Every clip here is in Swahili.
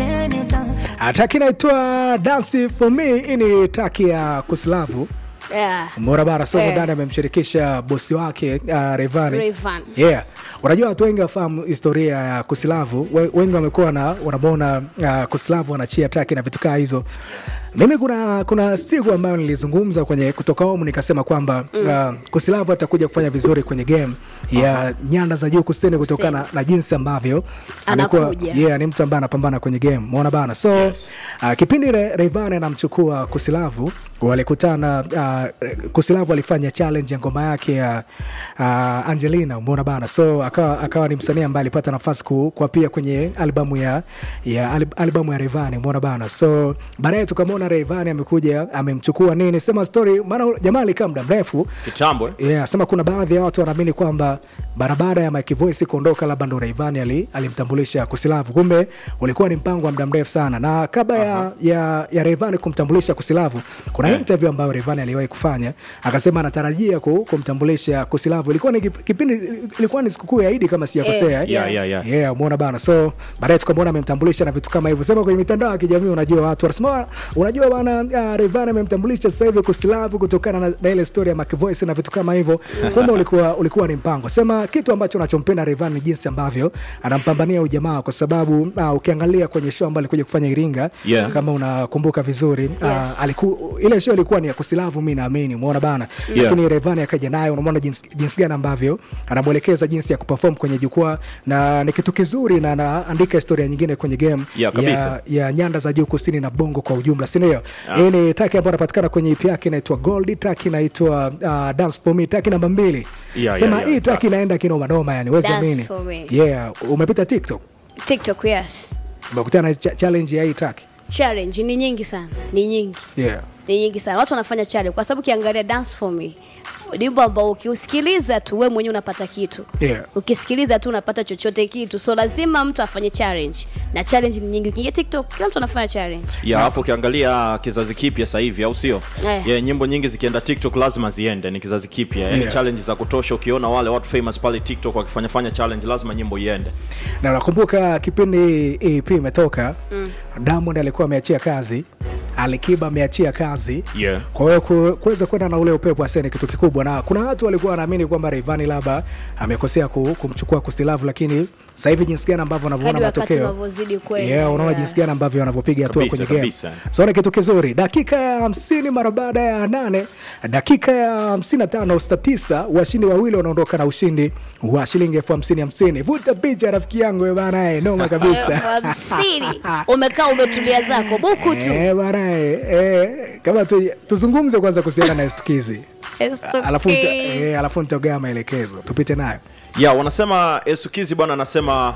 Can you dance? Traki inaitwa Dance for Me. Hii ni traki ya Kuslavu Yeah. Mora bara so Eh. ndani amemshirikisha bosi wake uh, Rayvanny. Rayvanny. Yeah. Unajua watu wengi wafahamu historia ya Kuslavu. We- Wengi wamekuwa na wanamwona uh, Kuslavu anachia traki na vitu kaa hizo. Mimi kuna kuna siku ambayo nilizungumza kwenye kutoka home nikasema kwamba uh, Kuslavu atakuja kufanya vizuri kwenye game ya nyanda za juu kusini kutokana na jinsi ambavyo amekuwa Anakuja. yeah, ni mtu ambaye anapambana kwenye game umeona bana so Yes. uh, kipindi Re- Rayvanny anamchukua Kusilavu walikutana uh, Kusilavu alifanya challenge ya ngoma yake ya uh, Angelina umeona bana so akawa, akawa ni msanii ambaye alipata nafasi ku, kwa pia kwenye albamu ya, ya alb- albamu ya Rayvanny umeona bana so baadaye tukamwona Rayvanny amekuja amemchukua nini sema story maana jamaa alikaa muda mrefu kitambo eh? Yeah, sema kuna baadhi ya watu wanaamini kwamba barabara ya Mike Voice kuondoka labda ndo Rayvanny ali, alimtambulisha Kusilavu, kumbe ulikuwa ni mpango wa muda mrefu sana, na kabla ya, ya, ya Rayvanny kumtambulisha Kusilavu kuna Yeah. interview ambayo Rayvanny aliwahi kufanya akasema anatarajia ku, kumtambulisha Kusilavu. Ilikuwa ni kip- kipindi, ilikuwa ni sikukuu ya Idi kama sijakosea. Eh, yeah, yeah, yeah. Yeah, umeona bana. So baadaye tukamwona amemtambulisha na vitu kama hivyo. Sema kwenye mitandao ya kijamii, unajua watu wanasema, unajua bana, uh, Rayvanny amemtambulisha sasa hivi Kusilavu kutokana na, na ile story ya Mac Voice na vitu kama hivyo. Kumbe ulikuwa ulikuwa ni mpango. Sema kitu ambacho nachompenda Rayvanny ni jinsi ambavyo anampambania ujamaa, kwa sababu uh, ukiangalia kwenye show ambayo alikuja kufanya Iringa Yeah. kama unakumbuka vizuri uh, Yes. aliku, ile show ilikuwa ni ya Kusilavu, mimi naamini, umeona bana, Yeah. lakini Rayvanny akaja nayo, unamwona jinsi, jinsi gani ambavyo anamwelekeza jinsi ya kuperform kwenye jukwaa, na ni kitu kizuri, na anaandika historia nyingine kwenye game Yeah, kabisa. ya, ya nyanda za juu kusini na bongo kwa ujumla, si ndio? Yeah. Hii ni track ambayo inapatikana kwenye EP yake inaitwa Gold, track inaitwa uh, Dance for Me, track namba mbili. Yeah, Sema yeah, hii yeah. track inaenda kinoma noma, yani wezi Dance amini. for Me. Yeah, umepita TikTok TikTok, yes. umekutana na cha- challenge ya hii track. Challenge ni nyingi sana, ni nyingi, Yeah. ni nyingi sana. Watu wanafanya challenge kwa sababu ukiangalia Dance for Me wimbo ambao ukiusikiliza tu wewe mwenyewe unapata kitu Yeah. ukisikiliza tu unapata chochote kitu, so lazima mtu afanye challenge, na challenge ni nyingi. Ukiingia TikTok, kila mtu anafanya challenge. ya alafu ukiangalia kizazi kipya sasa hivi au sio Eh. yeah, nyimbo nyingi zikienda tiktok lazima ziende ni kizazi kipya yani Yeah. challenge za kutosha ukiona wale watu famous pale tiktok wakifanya fanya challenge lazima nyimbo iende na nakumbuka kipindi EP imetoka mm. Diamond alikuwa ameachia kazi, Alikiba ameachia kazi Yeah. kwa hiyo ku- kuweza kwenda na ule upepo ase ni kitu kikubwa, na kuna watu walikuwa wanaamini kwamba Rayvanny labda amekosea ku, kumchukua Kusilavu, lakini sasa hivi jinsi gani ambavyo wanavyoona Hadi wakati matokeo unavyozidi kwenda, yeah, unaona yeah. jinsi gani ambavyo wanavyopiga hatua Kabisa, kwenye game. kabisa. So ni kitu kizuri. Dakika ya hamsini mara baada ya nane, dakika ya hamsini na tano saa tisa, washindi wawili wanaondoka na ushindi wa shilingi elfu hamsini hamsini. Vuta picha rafiki yangu eh, bana, eh, noma kabisa. Elfu hamsini umekaa umetulia zako buku tu Eh, bana, eh, eh, kama tu, tuzungumze kwanza kuhusiana na estukizi Estukizi. alafu nita- eh, alafu nitagea maelekezo tupite nayo ya wanasema esukizi bwana anasema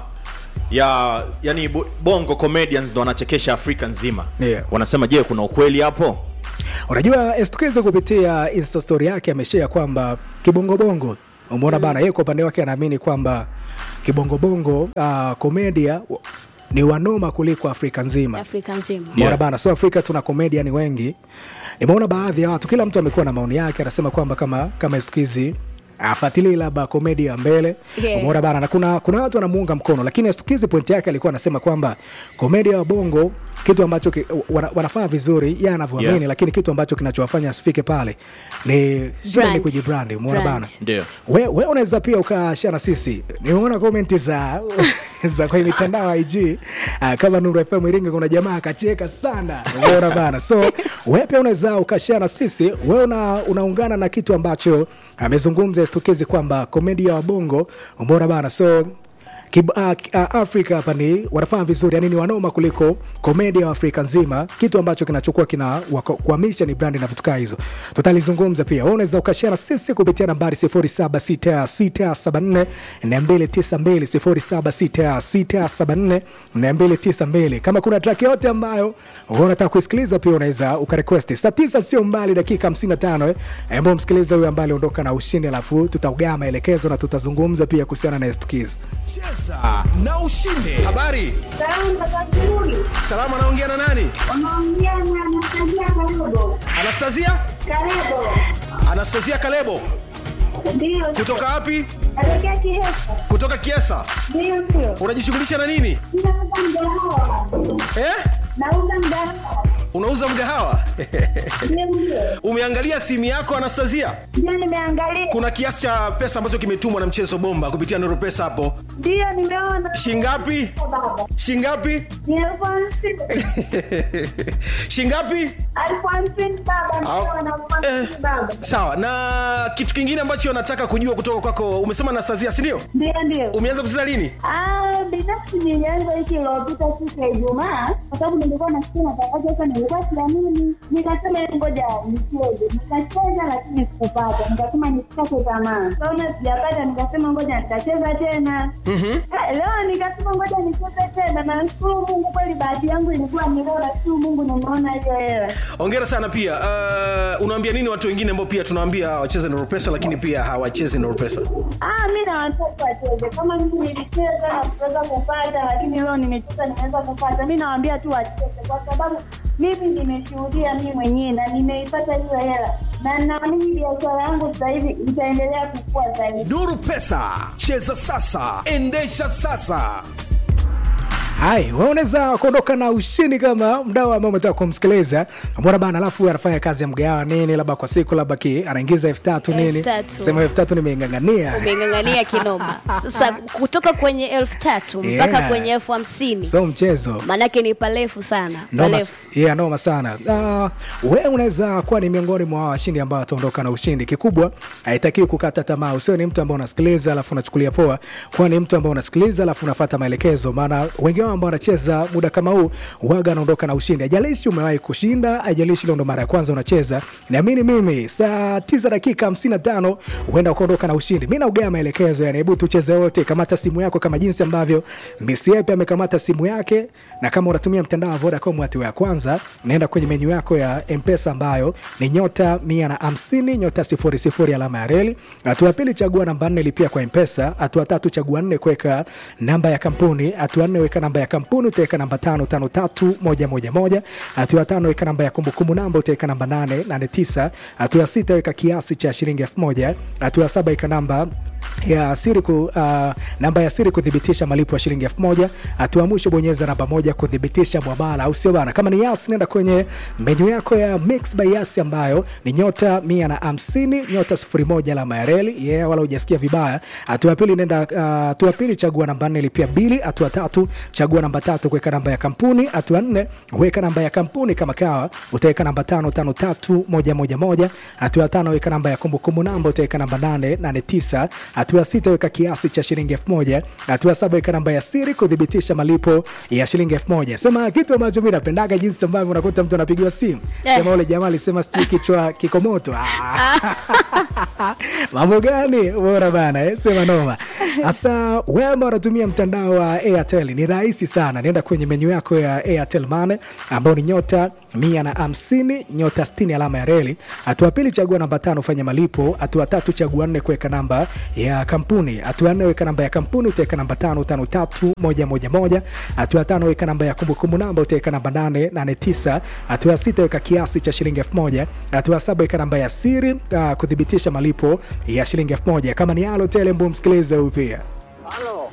ya yani bo- bongo comedians ndo wanachekesha afrika nzima Yeah. wanasema je kuna ukweli hapo unajua estukizi kupitia insta story yake ameshea kwamba kibongobongo umeona bana yeye kwa upande wake anaamini kwamba kibongobongo uh, komedia w- ni wanoma kuliko afrika nzima Afrika nzima Umeona Yeah. bana, so Afrika tuna komedia ni wengi. Nimeona baadhi ya watu, kila mtu amekuwa na maoni yake, anasema kwamba kama kama Estukizi afuatilie labda komedi ya mbele Yeah. umeona bana, na kuna kuna watu wanamuunga mkono, lakini Estukizi point yake alikuwa anasema kwamba komedia wa bongo kitu ambacho ki, wana, wanafanya vizuri yeye anavyoamini Yeah. lakini kitu ambacho kinachowafanya asifike pale ni shida ni Brand. kujibrandi. Umeona Brand. bana, ndio we, we unaweza pia ukashare na sisi. Nimeona komenti za za kwenye mitandao ya IG uh, kama Nuru FM Iringa, kuna jamaa akacheka sana, umeona bana. So we pia unaweza ukashare na sisi, we una, unaungana na kitu ambacho amezungumza Estukizi kwamba komedia wa bongo, umeona bana. So Kib, uh, uh, Afrika hapa ni wanafanya vizuri, yani ni wanoma kuliko komedia wa Afrika nzima, kitu ambacho kinachukua kina wako- kuhamisha ni brandi na vitu kaa hizo. Tutalizungumza pia, wewe unaweza ukashare na sisi kupitia nambari 076674 292 076674 kama kuna track yote ambayo unataka kuisikiliza pia unaweza ukarequest. Saa tisa sio mbali, dakika 55 eh, ambao msikiliza huyo ambaye aliondoka na ushindi, alafu tutaugaa maelekezo na tutazungumza pia kuhusiana na Estukiz. Cheza na ushinde. Habari, Salama Kakuri, salama. Anaongea na nani? unaongea na Anastasia Kalebo. Anastasia, Kalebo Anastasia Kalebo. ndio, Kutoka wapi? natokea Kihesa Kutoka Kiesa. ndio, ndio, Unajishughulisha na nini? ninauza mgahawa, eh? Nauza mgahawa. unauza mgahawa Ndio, ndio. umeangalia simu yako anastasia Ndio nimeangalia. kuna kiasi cha pesa ambacho kimetumwa na mchezo bomba kupitia nuru pesa hapo Ndio nimeona. shingapi Baba. shingapi Ni elfu hamsini. shingapi Elfu hamsini baba. Ndio na elfu hamsini Eh. baba. sawa na kitu kingine ambacho nataka kujua kutoka kwako umesema anastasia sindio Ndio, ndio. umeanza kucheza lini Ah, binafsi nilianza wiki iliyopita siku ya Ijumaa kwa sababu nilikuwa nasikia matangazo sasa, nilikuwa siamini, nikasema "Hebu ngoja nicheze. Nikacheza lakini sikupata, nikasema nisikate tamaa. Kaona sijapata, nikasema ngoja nitacheza tena. Eh, Leo nikasema ngoja nicheze tena, na nashukuru Mungu, kweli bahati yangu ilikuwa ni leo, nashukuru Mungu nimeona hiyo hela. ongera sana pia uh, unaambia nini watu wengine ambao pia tunawaambia wacheze nuru pesa lakini pia hawachezi nuru pesa Ah, mi na watoto wacheze kama mimi nilicheza na kuweza kupata, lakini leo nimecheza nimeweza kupata. Mi nawaambia tu wacheze, kwa sababu mimi nimeshuhudia mi mwenyewe na nimeipata hiyo hela, na naamini biashara yangu sasa hivi itaendelea kukua zaidi. nuru pesa cheza sasa endesha sasa hai wewe unaweza kuondoka na ushindi kama mdau ambao umetaka kumsikiliza mbona bana alafu huyu anafanya kazi ya mgawa nini labda kwa siku labda ki anaingiza elfu tatu nini Elfu tatu. sema elfu tatu nimeingangania umeng'ang'ania kinoma sasa kutoka kwenye elfu tatu mpaka Yeah. kwenye elfu hamsini so mchezo maanake ni parefu sana noma, parefu yeah, noma sana uh, wewe unaweza kuwa ni miongoni mwa washindi ambao wataondoka na ushindi kikubwa haitakiwi kukata tamaa usio ni mtu ambao unasikiliza alafu unachukulia poa kuwa ni mtu ambao unasikiliza alafu unafata maelekezo maana wengi wao ambao wanacheza muda kama huu waga anaondoka na ushindi ajalishi umewahi kushinda ajalishi leo ndo mara ya kwanza unacheza naamini mimi saa tisa dakika 55 huenda ukaondoka na ushindi mi naugea maelekezo yani hebu tucheze wote kamata simu yako kama jinsi ambavyo misiepe amekamata simu yake na kama unatumia mtandao wa vodacom hatua ya kwanza naenda kwenye menyu yako ya mpesa ambayo ni nyota mia na hamsini nyota sifuri sifuri alama ya reli hatua ya pili chagua namba nne lipia kwa mpesa hatua tatu chagua nne kuweka namba ya kampuni hatua nne weka namba ya kampuni utaweka namba tano tano tatu moja moja moja hatua ya tano weka namba ya kumbukumbu namba utaweka namba nane nane tisa hatua ya sita weka kiasi cha shilingi elfu moja hatua ya saba weka namba ya siri ku, uh, namba ya siri kuthibitisha malipo ya shilingi elfu moja hatua ya mwisho bonyeza namba moja kuthibitisha mwamala au sio bana kama ni yas nenda kwenye menyu yako ya mix by yas ambayo ni nyota mia na hamsini nyota sifuri moja alama ya reli yeah, wala hujasikia vibaya hatua ya pili nenda uh, hatua ya pili chagua namba nne lipia bili hatua tatu chagua namba tatu kuweka namba ya kampuni hatua nne weka namba ya kampuni kama kawa utaweka namba tano tano tatu moja moja moja hatua ya tano weka namba ya kumbukumbu namba utaweka namba nane nane tisa hatua ya sita weka kiasi cha shilingi elfu moja hatua ya saba weka namba ya siri kuthibitisha malipo ya shilingi elfu moja sema kitu ambacho mi napendaga jinsi ambavyo unakuta mtu anapigiwa simu Eh. sema ule jamaa alisema sijui kichwa kiko moto Ah. mambo gani bora bana eh? sema noma hasa wewe ambao unatumia mtandao wa airtel ni rahisi sana nenda kwenye menyu yako ya airtel mane ambao ni nyota mia na hamsini nyota 60 alama ya reli hatua pili chagua namba tano fanya malipo hatua tatu chagua nne kuweka namba ya kampuni hatua nne weka namba ya kampuni utaweka namba tano tano tatu moja moja moja hatua tano weka namba ya kumbukumbu namba utaweka namba nane nane tisa hatua ya sita weka kiasi cha shilingi elfu moja hatua ya saba weka namba ya siri uh, kuthibitisha malipo ya shilingi elfu moja kama ni alo telembo msikilize huyu pia Halo,